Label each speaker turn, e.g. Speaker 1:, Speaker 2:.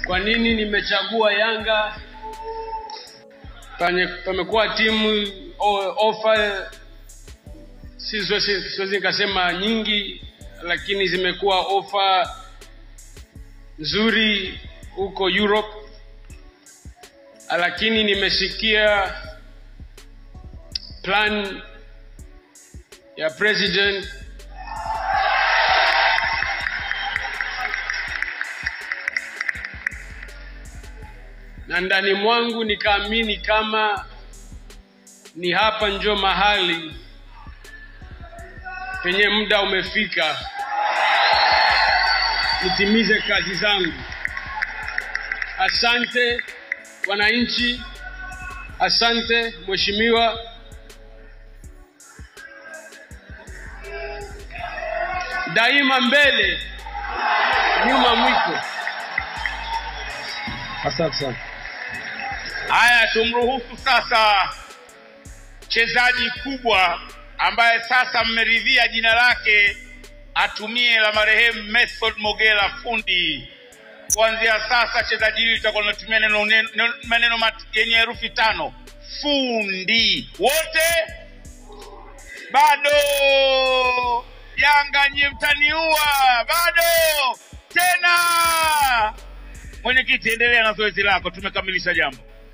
Speaker 1: kwa nini nimechagua Yanga. Pame- Pamekuwa timu o- ofa, si siwezi siwezi nikasema nyingi, lakini zimekuwa ofa nzuri huko Europe, lakini nimesikia plan ya president na ndani mwangu nikaamini kama ni hapa njo mahali penye muda umefika nitimize kazi zangu. Asante wananchi, asante mheshimiwa. Daima mbele, nyuma mwiko. Asante sana.
Speaker 2: Haya, tumruhusu sasa mchezaji kubwa ambaye sasa mmeridhia jina lake atumie la marehemu Method Mogela fundi. Kuanzia sasa chezaji hili litakuwa linatumia neno, neno, maneno mat- yenye herufi tano fundi. Wote bado Yanga nyie mtaniua, bado tena. Mwenyekiti, endelea na zoezi lako, tumekamilisha jambo.